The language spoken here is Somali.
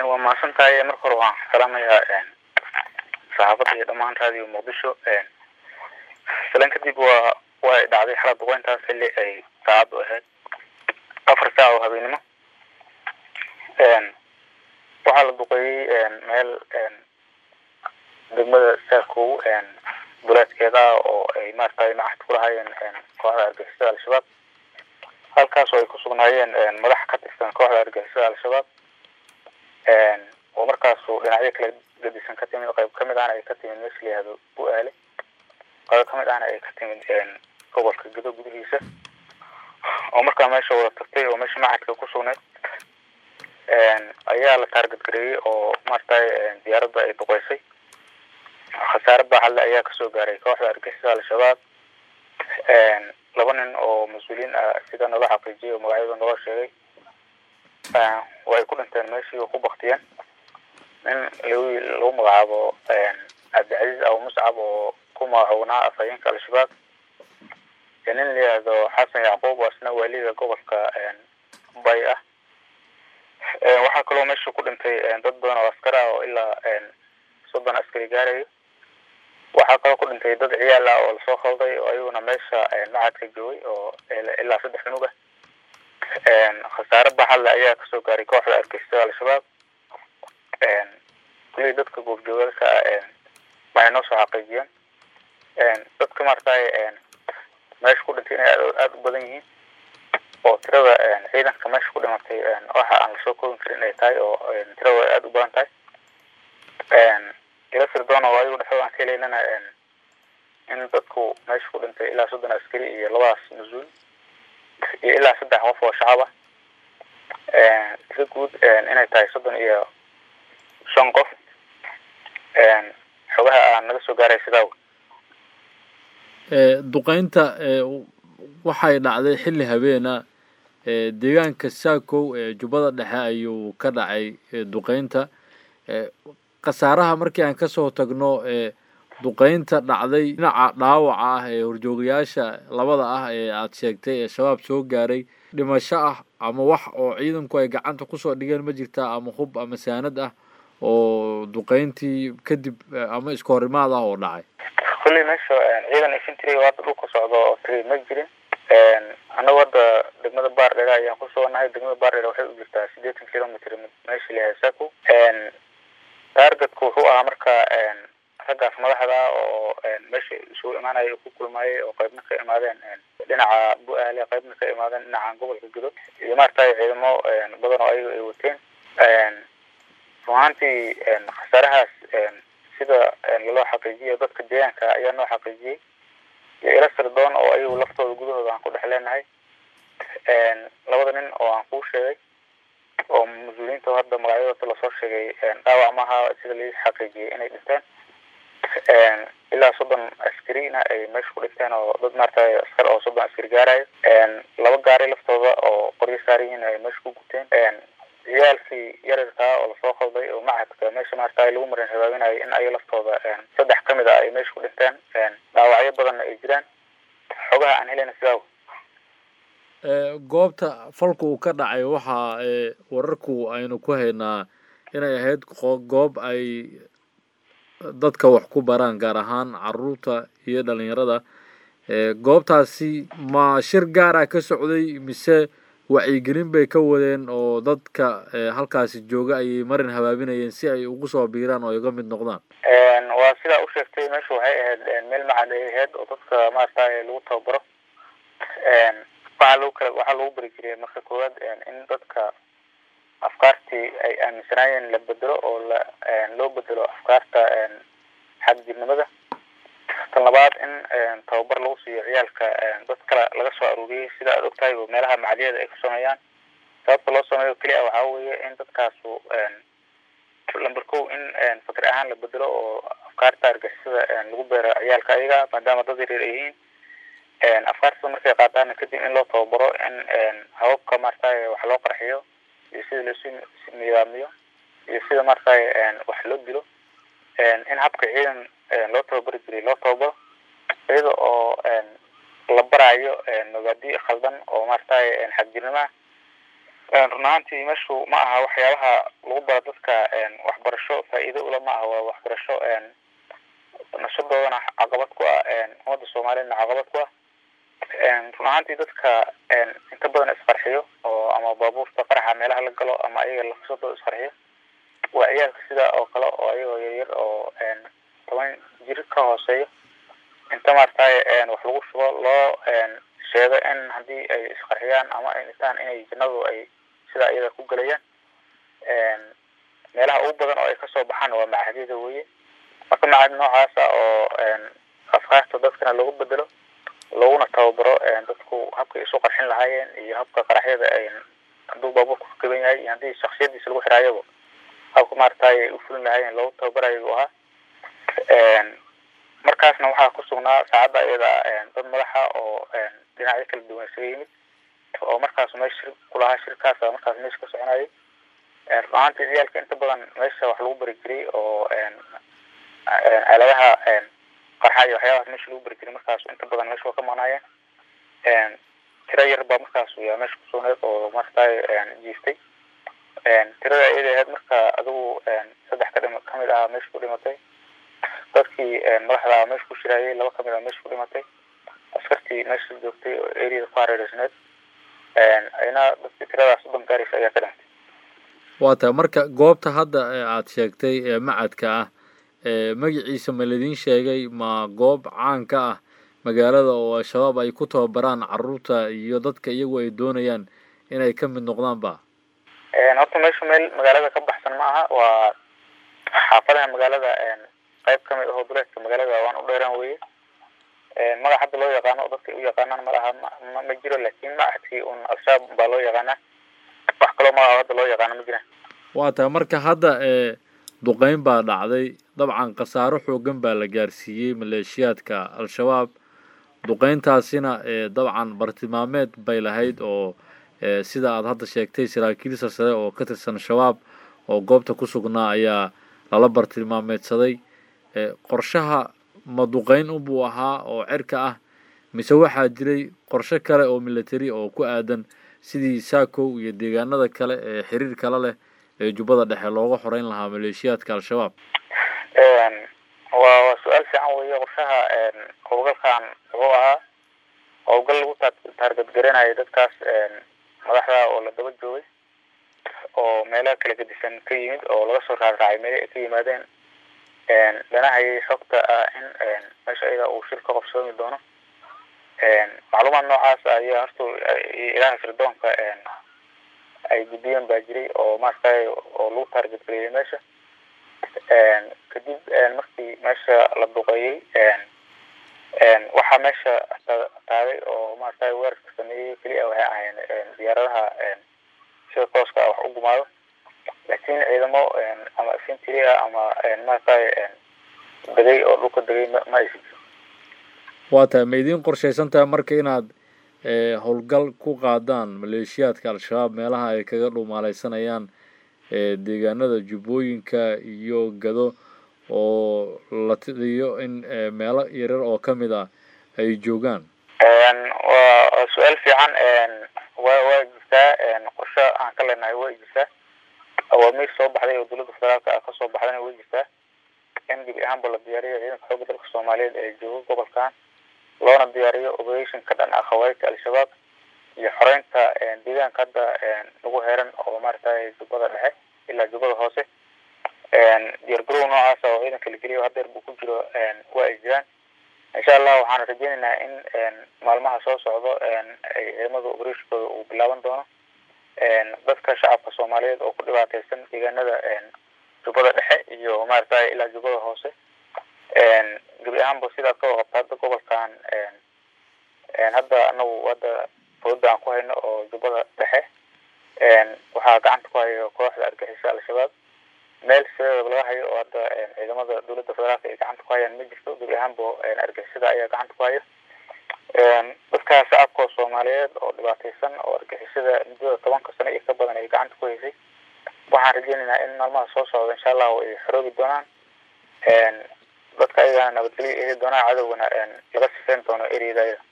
waa mahadsan tahay marka hore waan salaamayaa saxaafadda iyo dhammaan raadiyo muqdisho salan kadib waa way dhacday xalad duqeyntaas xilli ay saacaddu ahayd afar saac oo habeenimo waxaa la duqeeyey meel degmada saakow duleedkeeda oo ay maaragtay nacad ku lahaayeen kooxda argagixisada al-shabaab halkaas oo ay ku sugnaayeen madax ka tirsan kooxda argagixisada al-shabaab oo markaasu dhinacyo kala gedisan ka timid qayb kamid ahna ay ka timid meesha la yihahdo bu-aale qayb kamid ahna ay ka timid gobolka gedo gudihiisa oo markaa meesha wada tagtay oo meesha macadka ku sugnayd ayaa la taargad gareeyey oo maaragtay diyaaradda ay duqeysay khasaare baaxadle ayaa kasoo gaaray kooxda argixisada al-shabaab laba nin oo mas-uuliyiin ah sida nala xaqiijiyay oo magacyada naloo sheegay waa ay ku dhinteen meeshii oo ku baktiyeen nin lagu magacaabo cabdicasiis abu muscab oo ku magacownaa afhayeenka al-shabaab iyo nin la yihahdo xasan yacquub oo isna waaliga gobolka bay ah waxaa kaloo meesha ku dhintay dad badan oo askar ah oo ilaa soddon askari gaarayo waxaa kaloo ku dhintay dad ciyaal ah oo lasoo khalday oo ayaguna meesha macadka joogay oo ilaa saddex cunug ah khasaare baxadle ayaa kasoo gaaray kooxda argixisada al-shabaab kulii dadka goobjoogaalka ah waxay noo soo xaqiijiyeen dadka maaragtay meesha ku dhintay inay aada u badan yihiin oo tirada ciidanka meesha ku dhimatay waxa aan lasoo koobin karin inay tahay oo tirada aada u badan tahay ila sirdoon oo ayagu dhexdooda aan ka helaynana in dadku meesha ku dhintay ilaa soddon askari iyo labadaas mas-uul iyo ilaa saddex qof oo shacab ah tiro guud inay tahay soddon iyo shan qof xogaha aan naga soo gaaray sidaa duqeynta waxay dhacday xilli habeena deegaanka saakow ee jubbada dhexe ayuu ka dhacay duqeynta khasaaraha markii aan kasoo tagno duqeynta dhacday dhinaca dhaawaca ah ee horjoogayaasha labada ah ee aada sheegtay ee shabaab soo gaaray dhimasho ah ama wax oo ciidanku ay gacanta kusoo dhigeen ma jirtaa ama hub ama saanad ah oo duqeyntii kadib ama iska horimaad ah oo dhacay kulley meesha ciidan infantry oo hadda dhulka socdo oo tagay ma jirin annagu hadda degmada baardhera ayaan ku suganahay degmada baardhera waxay u jirtaa siddeetan kilomitr meesha layahay sako targetku wuxuu ahaa marka raggaas madaxda oo meesha isugu imaanaya ku kulmaayay oo qaybna ka imaadeen dhinaca bu-aale qaybna ka imaadeen dhinaca gobolka gudo iyo maaragtay ciidamo badan oo ayaga ay wateen run ahaantii khasaarahaas sida laloo xaqiijiyo dadka deegaanka ayaa noo xaqiijiyey iyo ila sirdoon oo ayagu laftooda gudahooda aan ku dhex leenahay labada nin oo aan kuu sheegay oo mas-uuliyiinta hadda magacyadooda lasoo sheegay dhaawac maaha sida lai xaqiijiyay inay dhinteen ilaa soddon askarina ay meesha ku dhinteen oo dad maaragtay askar oo soddon askari gaarayo laba gaari laftooda oo qoryo saaryihiin ay meesha ku guteen ciyaalkii yararkaa oo lasoo qalday oo macadka meesha maaragtay lagu marin habaabinayo in ay laftooda saddex kamid a ay meesha ku dhinteen dhaawacyo badanna ay jiraan xogaha aan helayna sidaa goobta falka uu ka dhacay waxaa wararku aynu ku haynaa inay ahayd goob ay dadka wax ku baraan gaar ahaan caruurta iyo dhalinyarada goobtaasi ma shir gaara ka socday mise wacyigelin bay ka wadeen oo dadka halkaasi jooga ayay marin habaabinayeen si ay ugu soo biiraan oo ay uga mid noqdaan waa sidaa u sheegtay meesha waxay ahayd meel macad ay ahayd oo dadka maaragtay lagu tababaro waxaa lagu kala waxaa lagu bari jiray marka koowaad in dadka afkaartii ay aaminsanaayeen la bedelo oo la loo bedelo afkaarta xagjirnimada tan labaad in tababar lagu siiyo ciyaalka dad kale laga soo aruuriyey sida aad ogtahay oo meelaha macadiyada ay ku sameeyaan sababta loo sameeyo keliya waxaa weeye in dadkaasu lamber kow in fakir ahaan la bedelo oo afkaarta argixisada lagu beero ciyaalka ayaga maadaama dad yaryar ay yihiin afkaartada markay qaataana kadib in loo tababaro in hababka maaragtay wax loo qarxiyo iyo sida laisu nidaamiyo iyo sida maaragtay wax loo dilo in habka ciidan loo tababari jiray loo tababaro iyada oo la barayo mabaadi khaldan oo maaragtay xagjirnimo ah run ahaantii meeshu ma aha waxyaabaha lagu baro dadka waxbarasho faa-iido ula ma aha waa waxbarasho nashadoodana caqabad ku ah ummadda soomaaliyedna caqabad ku ah run ahaantii dadka inta badan isqarxiyo oo ama baabuurta qaraxa meelaha la galo ama ayaga lafsadooda isqarxiyo waa ciyaalka sidaa oo kale oo ayagoo yaryar oo toban jir ka hooseeyo inta maaragtay wax lagu shubo loo sheego in haddii ay isqarxiyaan ama ay dhintaan inay jannadu ay sidaa iyada ku gelayaan meelaha ugu badan oo ay kasoo baxaan waa macadyada weye marka macad noocaasa oo afkaarta dadkana lagu bedelo laguna tababaro dadku habkay isu qarxin lahaayeen iyo habka qaraxyada ay hadduu baabuurku kaban yahay iyo haddii shaksiyadiisa lagu xiraayaba habka maaragtay ay ufulin lahaayeen loogu tababarayo buu ahaa markaasna waxaa ku sugnaa saacadda iyada dad madaxa oo dhinacyo kala duwan isaga yimid oo markaas meesha shir kulahaa shirkaasa markaas meesha ka soconayay run ahaantii ciyaalka inta badan meesha wax lagu bari jiray oo aaladaha qarxa iyo waxyaabahaas meesha lagu bari jiray markaas inta badan meesha waa ka maqnaayeen tira yar baa markaas yaa meesha kusugneed oo maaragtay jiiftay tirada iyada ahayd marka adigu saddex ka dhima kamid ah meesha ku dhimatay dadkii madaxda meesha ku shiraayay laba kamid ah meesha ku dhimatay askartii meesha joogtay oo areada ku hareereysneed ayna dadkii tiradaas soddon gaaraysa ayaa ka dhintay waa tahay marka goobta hadda aad sheegtay ee macadka ah magaciisa ma ladiin sheegay ma goob caan ka ah magaalada oo al-shabaab ay ku tababaraan caruurta iyo dadka iyagu ay doonayaan inay ka mid noqdaan ba horta meesha meel magaalada ka baxsan ma aha waa xaafadaha magaalada qayb kamid ahoo duleedka magaalada waan u dheeraan weye magac hadda loo yaqaano oo dadka u yaqaanaan malaha ma ma jiro laakin macadkii un al-shabaab baa loo yaqaanaa wax kaloo magaca hadda loo yaqaano ma jiraan waa tahay marka hadda duqeyn baa dhacday dabcan khasaaro xoogan baa la gaarsiiyey maleeshiyaadka al-shabaab duqeyntaasina dabcan bartilmaameed bay lahayd oo sida aad hadda sheegtay saraakiil sarsare oo ka tirsan shabaab oo goobta ku sugnaa ayaa lala bartilmaameedsaday qorshaha ma duqeyn unbuu ahaa oo cirka ah mise waxaa jiray qorshe kale oo military oo ku aadan sidii saakow iyo deegaanada kale ee xiriir kale leh ee jubbada dhexe looga xoreyn lahaa maleeshiyaadka al-shabaab waa waa su-aal fiican weeye qorshaha howlgalkan wuxuu ahaa howlgal lagu taargadgaranayo dadkaas madaxda oo la daba joogay oo meelaha kala gedisan ka yimid oo laga soo raarraacay meeli ay ka yimaadeen dhanahayay xogta ah in meesha iyada uu shir ka qabsoomi doono macluumaad noocaas ayaa horta ilaha firdoonka ay gudbiyeen baa jiray oo maaragtay oo lagu taargetgariyey meesha kadib markii meesha la duqeeyey waxaa meesha taaday oo maaragtay weerarka sameeyey keliya waxay ahayn diyaaradaha sida tooska wax u gumaado laakiin ciidamo ama infantry ah ama maaragtay degay oo dhulka degay ma aysan waa tahay ma idiin qorshaysan tahay marka inaad howlgal ku qaadaan maleeshiyaadka al-shabaab meelaha ay kaga dhumaaleysanayaan deegaanada jubbooyinka iyo gado oo la tidiyo in meelo yaryar oo kamid ah ay joogaan waa su-aal fiican wa waa jirtaa qorshe aan ka leenahay way jirtaa awaamiir soo baxday oo dowladda federaalka ah kasoo baxdayna way jirtaa in gebi ahaanba la diyaariyo ciidanka xooga dalka soomaaliyeed ee jooga gobolkan loona diyaariyo operation ka dhan ah khawaarijta al-shabaab iyo xoreynta deegaanka hadda lagu heeran oo maaragtay jubbada dhexe ilaa jubbada hoose diyaargarow noocaasa oo ciidanka la geliyo hadeer buu ku jiro waa ay jiraan insha allah waxaan rajeynaynaa in maalmaha soo socdo ay ciidamada operatinkooda uu bilaaban doono dadka shacabka soomaaliyeed oo ku dhibaateysan deegaanada jubbada dhexe iyo maaragtay ilaa jubbada hoose gebi ahaanba sidaad ka waqabta hadda gobolkan hadda anagu hadda fooda aan ku hayno oo jubbada dhexe waxaa gacanta ku hayo kooxda argixisa al-shabaab meel sideedaba laga hayo oo hadda ciidamada dowladda federaalka ay gacanta ku hayaan ma jirto gebi ahaanba argixisada ayaa gacanta ku hayo dadka shacabka soomaaliyeed oo dhibaateysan oo argixisada muddada tobanka sano iyo ka badan ay gacanta ku haysay waxaan rajeynaynaa in maalmaha soo socda insha allahu ay xoroobi doonaan dadka ayagana nabadgelyo eegi doonaan cadowgana laga sifeyn doono eryada ayada